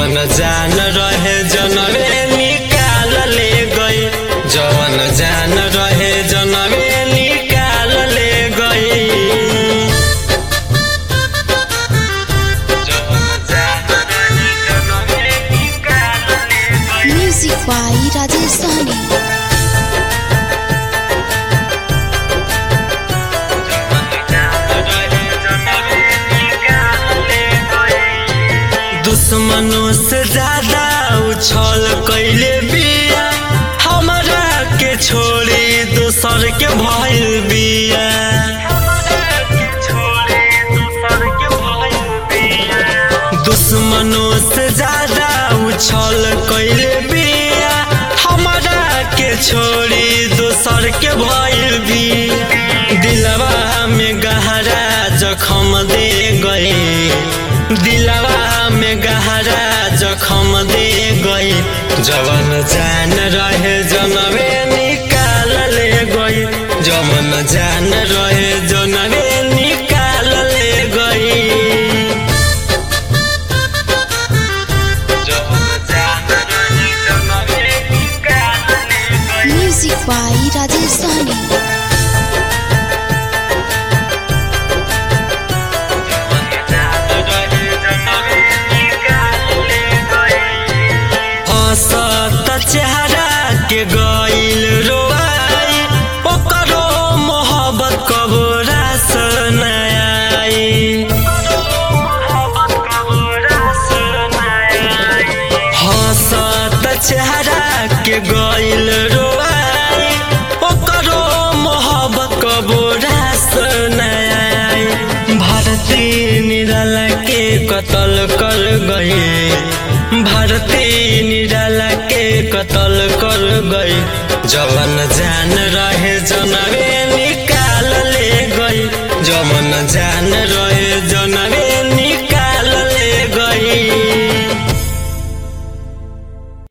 जवन जान रहे जनवे निकाल ले गई जवन जान रहे जनवे निकाल ले गई जवन जान रहे जनवे निकाल ले गई म्यूजिक बाई राजेश सहनी दुश्मनों से ज्यादा उछल कैले बिया हमरा के छोड़ी दोसर के भइल बिया दुश्मनों से ज्यादा उछल कैले बिया हमरा के छोड़ी दोसर के भइल बिया दिलवा में गहरा जखम दे गए दिलवा में गहरा जखम दे गई जवन जान रहे जनवे निकाल ले गई जवन जान रहे जनवे निकाल ले गई जवन जान रहे जनवे निकाल ले गई म्यूजिक बाई राजेश सहनी हंसत चेहरा के गइल रोआई ओकरो मोहब्बत कबो रास न आई हंसत चेहरा के गइल रोआई ओकरो मोहब्बत कबो रास न आई भारती निराला के कत्ल कर गई भारती निराला के कत्ल कर गई जवन जान रहे जनवे